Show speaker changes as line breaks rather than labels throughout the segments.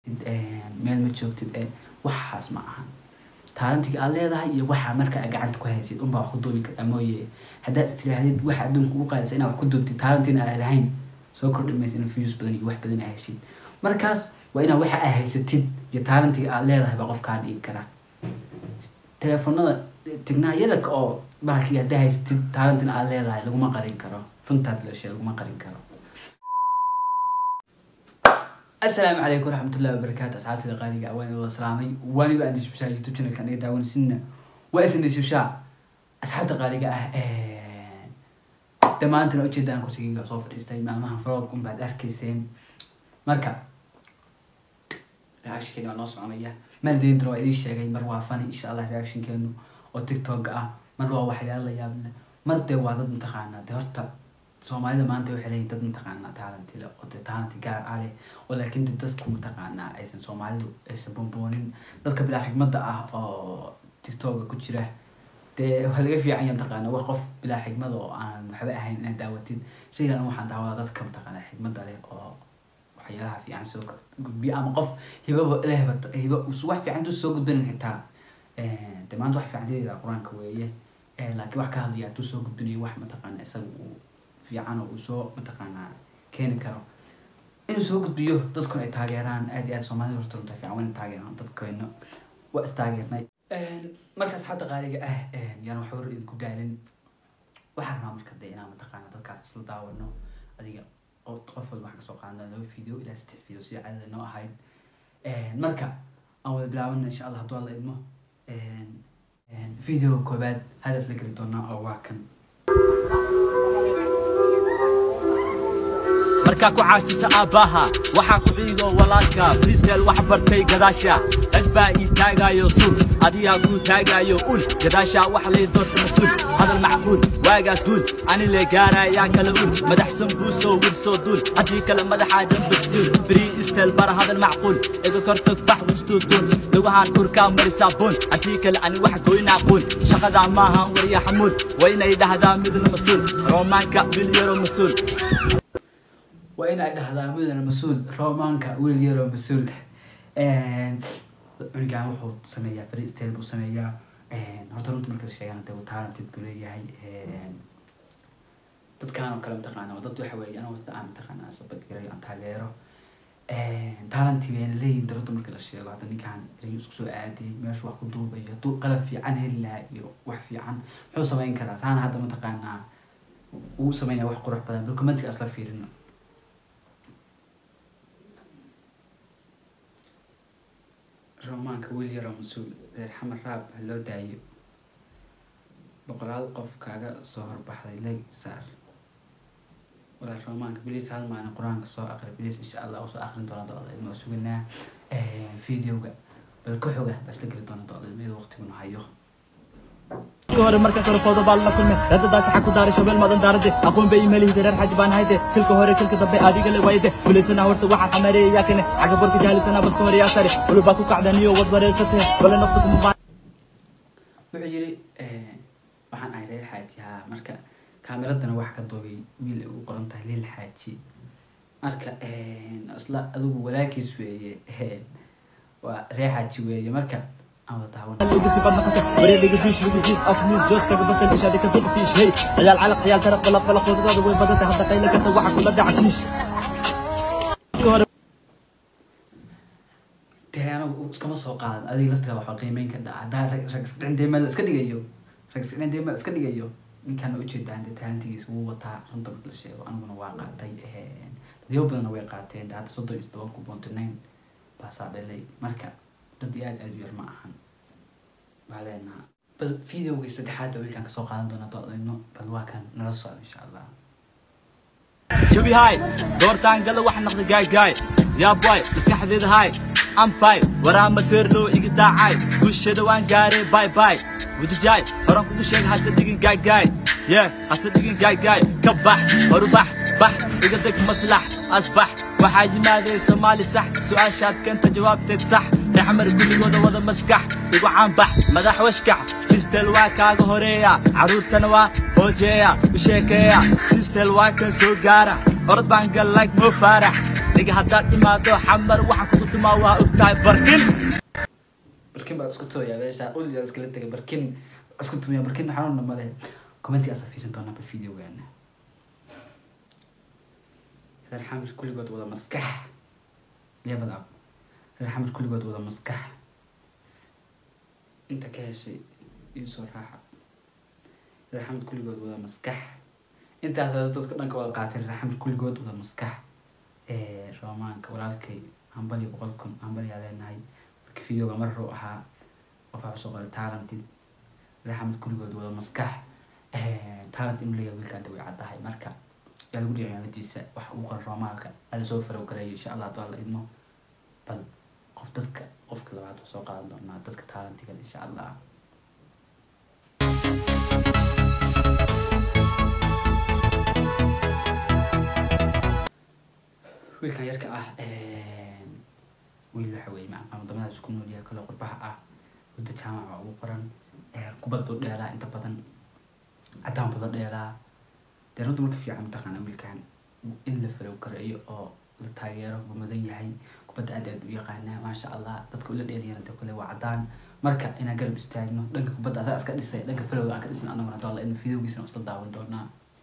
meel ma joogtid ee waxaas ma aha taalantiga aad leedahay iyo waxaa marka aad gacanta ku haysid unbaa wax ku duubi kartaa mooye haddaad istirahdid waxa adduunka ugu qaadaysa inaad wax ku duubtid taalantina aad lahayn soo kordhi maysa in views badan iyo wax badan aad heshid markaas waa inaad waxa aad haysatid iyo taalantiga aad leedahay baa qof kaa dhigi karaa teleefonada tignaayadaka oo bahalkii haddaa haysatid taalantina aad leedahay laguma qarin karo runtaad leeshay laguma qarin karo asalaamu calaykum waraxmatullahi wabarakaatu asxaabtida qaaliga waan wada salaamay waanigo aan disbishaa youtube channelka aniga daawansinna waa isan disbishaa asxaabta qaaliga ah dhammaantana ujeeda aan kursigayga soo fadhiistay maalmaha vlog unbaad arkayseen marka reactionkeena waa noo soconaya maaldeentana waa idiin sheegay mar waa fani insha allah reactionkeenu oo tiktok ah mar waa waxyaala la yaabna mar dee waa dad mataqaanaa dee horta soomaalida maanta waxay leeyihin dad mataqaanaa talent le oo dee talent gaar ah leh oo laakiin de dadku mataqaanaa aysan soomaalidu aysan boonboonin dadka bilaa xigmadda ah oo tiktoka ku jira dee waa laga fiican yahay mataqaanaa wax qof bilaa xigmada oo aan waxba ahayn inaad daawatid shaygan waxaan daawada dadka mataqaanaa xigmadda leh oo waxyaalaha fiican soo gudbiya ama qof hibaba lehba hiba wax fiican intuu soo gudbinin xitaa de maanta wax fiican dilayda qur-aanka weeye laakiin wax ka hadlaya hadduu soo gudbinayo wax mataqaanaa isaga uu fiican oo uu soo mataqaanaa keeni karo inuu soo gudbiyo dadkuna ay taageeraan aad iyo aad soomaalida horta runta fiican waa in taageeraan dadkeena waa istaageernay marka asxaabta qaaliga ah yaan wax war idinku daalin waxaan rabaa marka dee inaan mataqaanaa dadkaas isla daawano adiga oo qof walba waxaan kasoo qaadana laba video ilaa saddex video sida caadada noo ahayd marka aan wada bilaabana insha allah hadduu alla idmo video koobaad hadaas la geli doonaa oo waa kan
markaa ku caasisa aabbaha waxaa ku ciigo walaalka freestyle wax bartay gadaasha dad baa ii taagaayo suul adigaa kuu taagaayo ul gadaasha wax lay doorta mas-uul hadal macquul waagaas guul ani lee gaarayaa kala ul madaxsan buu soo wir soo duul haddii kale madaxaa dambasuul freestyle bara hadal macquul iga kortag bax wustuutuun lugahaan urkaa marisaa buun haddii kale ani wax goynaa quun shaqadaa maahan warya xamuul waynay dhahdaa midna mas-uul roomaanka bilyaro mas-uul
waa in ay dhahdaa mudana mas-uul romaanka wiil yaroo mas-uul cunigan wuxuu sameeyaa freestyle buu sameeyaa horta runta marka sheegaan dee talented buu leeyahay dadkaan oo kale mataqaana waa dad waxa weeye anoo horta aan mataqaana sabadgarayo aan taageero talenti bayna leeyihin de runta marka la sheego hadda ninkaan erayo isku soo aadiyay meeshu wax ku duubayo hadduu qalab fiican heli lahaa iyo wax fiican muxuu samayn karaa saana hadda mataqaanaa uu sameynaya wax qurux badan documentka asla fiirino romaanka wiil yaroo mas-uul reer xamar raab ha loo daayo boqolaal qof kaaga soo horbaxday leg saar walaal romaanka bilis hal maalin qur-aanka soo aqri bilis insha allah usoo aqrin doona do-da ilma suganaa videoga bal ka xoga baa isla geli doona do-da ilmiyada waqtiguna hayo
hore marka kale kooda baal la kulme dadadaas xaq ku daaray shabeel madan daarade aqoon bay imeelihide reer xaj baan hayde tilka hore tilka dambe adiga le wayde guulaysana horta waxaan xamareeyaa kane xagga borka jaalisana baska hore yaa sare ulubaa ku kacdaniyo wad bareysate bale nafsa kuma baa
wuxuu yiri waxaan ahay reer xaaji haa marka kaamiradana wax ka duubay wiil ay ugu qoran tahay lil xaaji marka isla adigu walaalkiis weeye waa reer xaaji weeye marka aan wada daawan
لوجي سبب نقطة بريد لوجي فيش لوجي فيس أف نيوز جوز تك بطل إيش هذيك تبقى فيش هي عيال علق عيال ترى قلق قلق خذ هذا وين بدأت هذا قيل كنت واحد كل ده عشيش
dee anagu iskama soo qaadan adiga laftiga waxaa qiimeyn ka dhaca haddaa rag rag iska dhintay meel iska dhigayo rag iska dhintay meel iska dhigayo ninkaan ujeedaan dee talentigiisa wuu wataa runta marka la sheego aniguna waa qaatay dadyo badanna way qaateen dee hadda soddon iyo todoban ku boonti nine baasaa dhalay marka dad iyo aad aad u yar ma ahan baa leenaha bal videogii saddexaad baa wiilkaan kasoo qaadan doonaa doodayno bal waa kan nala socda insha allah
شبي هاي دورتان قال واحد نقد جاي جاي يا باي اسكحديد هاي ام باي ورا مسير لو يقدا عاي وش دوان قاري باي باي ودي جاي هران كل شيء حسب دقين جاي جاي يا حسب دقين جاي جاي كبح وربح بح يقدك مصلح اصبح وحاجي ماذا سومالي صح سؤال شاب كنت جوابتك صح يا حمر كل وضع وضع مسكح يقع عن بح مدح واشكح فيستل واكاغ هوريا عرورتنا وا هوجيا وشيكيا فيستل واكن سو قارع orod baan gal like mo faarax adiga haddaad imaado xamar waxaan kugu tumaa waa ogtahay barkin
barkin baa isku tumaya meesha ul yaa iskala tegay barkin isku tumaya barkin xanuunna male commentigaasa fiirin doonaa bal videogaana reer xamir kulligood wada maskax leebad ab reer xamir kulligood wada maskax inta ka heshay iisoo raaxa reer xamir kulligood wada maskax intaas dadka dhanka wada qaatay reer xamir kulligood wada maskax roomaanka walaalkay hambali boqol kun hambali aa leenahay dadka videoga mar ruu ahaa qof waxaa usoo qoray talentid reer xamir kulligood wada maskax talent inuu leeyahay wiilkaan way caddahay marka yaa lagu dhicin ciyaaradiisa waxa uu qoran roomaalka ada soo farow gareeyo insha allah hadduu alla idmo bal qof dadka qofka labaad waa soo qaadan doonaa dadka talentiga insha allah wiilkan yarka ah wiil waxa weeye macaqaan wadamadaas ku nool yahay kale qurbaha ah wadda jaamaca ugu qoran kubaddu dheelaa inta badan cadaan bada dheelaa dee runta marka fiican mataqaana wiilkan in la falow gareeyo oo la taageero buu mudan yahay kubadda aad aad u yaqaanaa maasha allah dadka ula dheeliyana de kale waa cadaan marka inaan garab istaagno dhanka kubadda asaga iska dhisay dhanka falowga aan ka dhisna anaguna hadoo alla in videogiisana isla daawan doonaa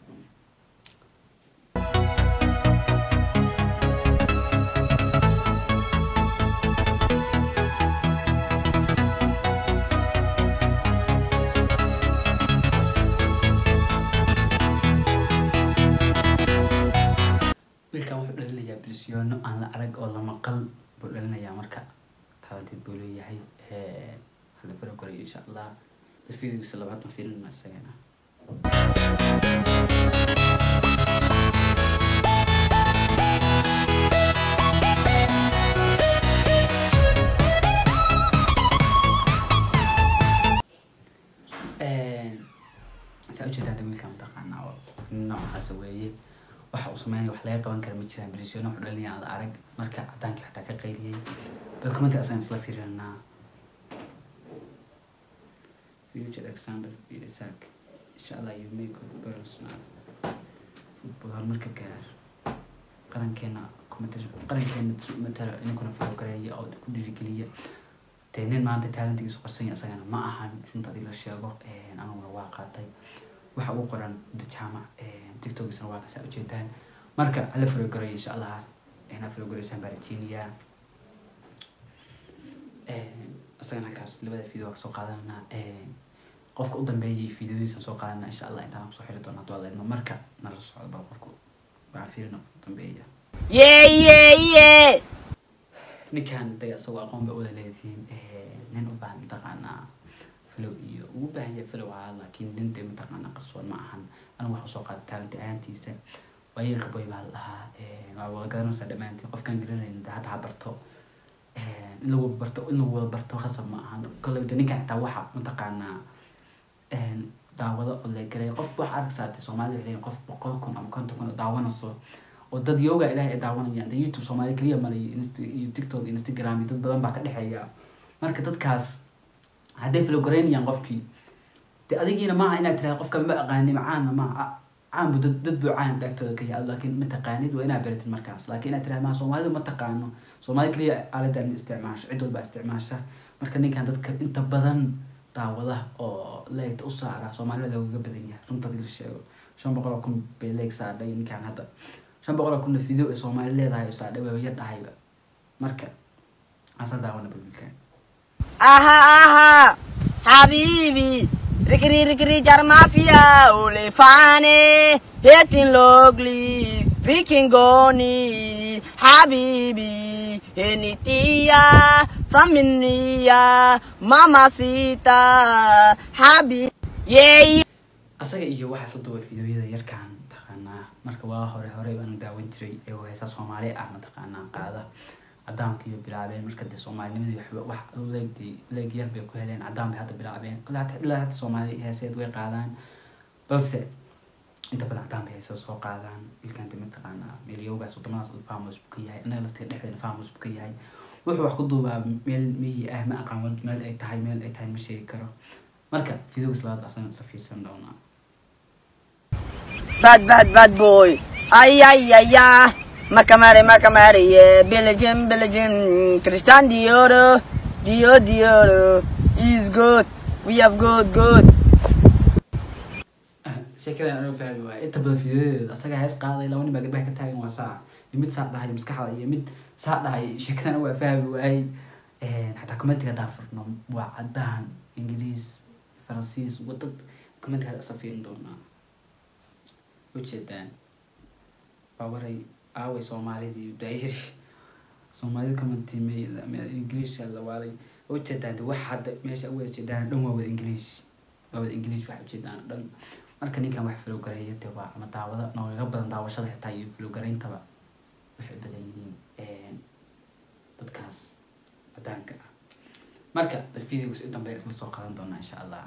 wiilkan wuxuu dhalinayaa bilsiyoono aan la arag oo la maqal buu dhalinayaa marka talanteed buu leeyahay hala faro koray insha allah bal videogiisa labaatan fiilin isagana saa ujeedaan de wiilkan mataqaanaa oo noocaas weeye waxa uu sameynaya wax laga qaban kara ma jiraan bilsiyoono wuxuu dhalinaya aan la arag marka cadaankii xataa ka qayliyey bal commenti asagan isla fiirinaa future alexander isak insha allah you make good personal football horumarka gaar qarankeena qarankeena matala ininkuna falo gareeya oo ku dhiirigeliya dee nin maanta talentigiisu qarsanya isagana ma ahan runta adii la sheego aniguna waa qaatay waxa uu qoran da jaamac tiktokiisna waa kasaa ujeedaan marka hala farogarayo insha allah ina farogareysaan baa rajeynayaa isagana halkaas labada video waa kasoo qaadananaa qofka u dambeeyay videodiisa soo qaadanaa insha allah intaan kusoo xiri doona haduu alla marka nala socdo bal qofku waxaa fiirina u dambeeya
Yeah, yeah, yeah.
ninkan de isagoo aqoon ba wada leedihiin nin u baahan mataqaanaa flow iyo ugu baahan yahay flow ahaa laakiin nin dee mataqaanaa qarsoon ma ahan anigu waxaa soo qaatay talent ahaantiisa waayeelka boy baa la dhahaa waa wada garanaysaa dhammaantiin qofkaan garanayn de hadda ha barto in lagu barto in lagu wada barto khasab ma ahan kolley de ninkan xitaa waxa mataqaanaa daawado oo la garay qof waxa arkaysaa de soomaalida waxay leeyihin qof boqol kun ama konton kun oo daawanayso oo dad yoga ilaah ay daawanayaan de youtube soomaali keliya male iyo tiktok instagram iyo dad badan baa ka dhexeeya marka dadkaas hadday flogareynayaan qofkii de adigiina maaha inaad tiraha qofka ma aqaani macaana maaha caanbu dad dad buu caan dhagtooda ka yahay laakiin ma taqaanid waa inaad baratid markaas laakiin inaad tiraha maa soomaalidu ma taqaano soomaali keliya aaladan ma isticmaasho cid walba isticmaasha marka ninkan dadka inta badan daawada oo leegta u saara soomaalida loogaga badan yahay runta hadii la sheego shan boqol oo kun bay leeg saadhay ninkan hadda shan boqol oo kunna video ee soomaali leedahay oo saadhay waa yar dhahayba marka asa daawana balbilkan
Aha, aha. Habibi. Rikri, rikri, jar mafia. Ole fane. Hetin logli. Rikin goni. Habibi. Enitia. Saminia. Mamacita. Habibi. Yeah, yeah.
asaga iyo waxaa la duubay fideoyada yarkan mataqaanaa marka waa hore hore baanu daawan jiray iyagoo heesa soomaali ah mataqaanaa qaada cadaanka iyo bilaabeen marka dee soomaalinimadii waxba wax leegdii leeg yar bay ku heleen cadaan bay hadda bilaabeen kule hata ilaa hata soomaali heeseed way qaadaan balse inta badan cadaan bay heesada soo qaadaan ilkan de mataqaanaa meelyowgaas wadamadaas uu famos buu ka yahay innaga lafteeda dhexdeena famos buu ka yahay wuxuu wax ku duubaa meel miyi ah ma aqaan meel ay tahay meel ay tahay ma sheegi karo marka videogas labaad asana isla fiirsan doonaa
Bad, bad, bad boy. Ay, ay, ay, ay. Macamare, Macamare, yeah. Belgium, Belgium. Christian Dioro, Dio, Dioro. Is good. We have good, good.
sheekadan anuu fahmi waaya inta badan fiidadeeda asaga hees qaaday laba nin baa gadbaha ka taagan waa saa iyo mid saa dhahay maskaxda iyo mid saa dhahay sheekadan waa fahmi waayey xataa commentiga haddaan furno waa cadaan ingiriis faransiis wadad commentiga hadda isla fiirin doonaa ujeedaan waa waray aaway soomaalidii daayiri soomaalida commenti ingiriiska la waaday ujeedaan de wax hadda meesha u wada jeedaan dhan waa wada ingiriis waa wada ingiriis waxa ujeedaan dhan marka ninkan wax filowgareeya de waa ama daawada noogaga badan daawashada xitaa iyo filowgarayntaba waxay badan yihiin dadkaas cadaanka ah marka videos u dambeya isla soo qadan doonaa insha allah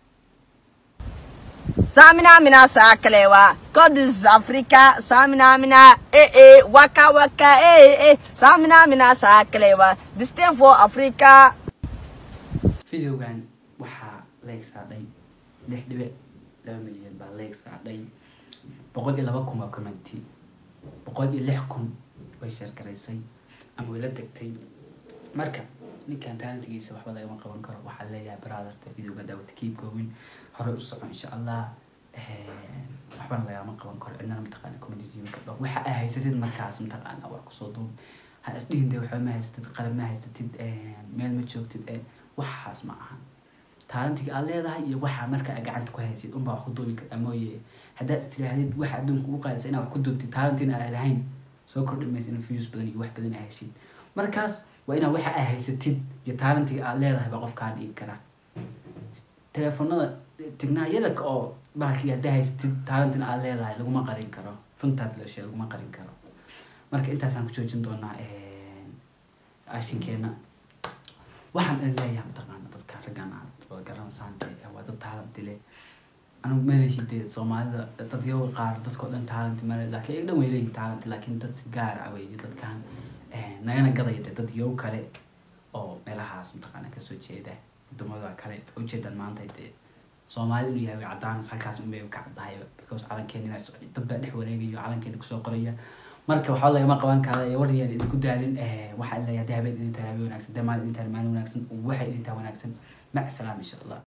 Samina mina sakalewa. God is Africa. Samina mina eh eh waka waka eh eh. Samina mina sakalewa. This thing for Africa.
videogan waxaa leeg saadhay lix dhibic laba milyan baa leeg saadhay boqol iyo laba kun waa commenti boqol iyo lix kun way sheergaraysay ama way la degtay marka ninkan taalantigiisa waxba lagama qaban karo waxaa leeyahay brotherta videoga daawata keep going hore u soco insha allah waxbana lagama qaban karo cidnana mataqaana communitymka dho waxa aa haysatid markaas mataqaana wax kusoo duub ha isdhihin de waxba ma haysatid qalab ma haysatid meel ma joogtid ee waxaas ma aha taalantiga aad leedahay iyo waxaa marka aad gacanta ku haysid unbaa wax ku duubi kartaa mooye haddaad istirahdid waxa adduunka ugu qaadaysa inaad wax ku duubtid taalantina aad lahayn soo kordhi maysa in views badan iyo wax badan aad heshid markaas waa inaad waxa aad haysatid iyo taalantiga aad leedahay baa qof kaa dhigi kara teleefonada tignaa yararka oo bahalkii haddaa haysatid taalantina aad leedahay laguma qarin karo runtaad leeshe laguma qarin karo marka intaasaan ku joojin doonaa ashinkeena waxaan idin leeyahay mataqaana dadka raggan aad wada garanaysaan dee waa dad taalanti leh anigu malehi dee soomaalida dad yaga qaar dadkao dhan taalanti male laakiin iyaga dhan way leeyihin taalanti laakiin dad si gaar ah wey dadkan nagana gadaya dee dad yow kale oo meelahaas mataqaana kasoo jeeda wadamada kale ujeedan maanta dee soomaali inuu yahay way cadaanas halkaas unbay ka caddahay because calankeena dad baa dhex wareegayo calankeena kusoo qoraya marka waxaa lagama qaban kara war yaan idinku daalin waxaa leeyahay hadii habeen idin tahay habeen wanaagsan dee maalin idin tahay maalin wanaagsan waxay idin tahay wanaagsan mac salaam insha allah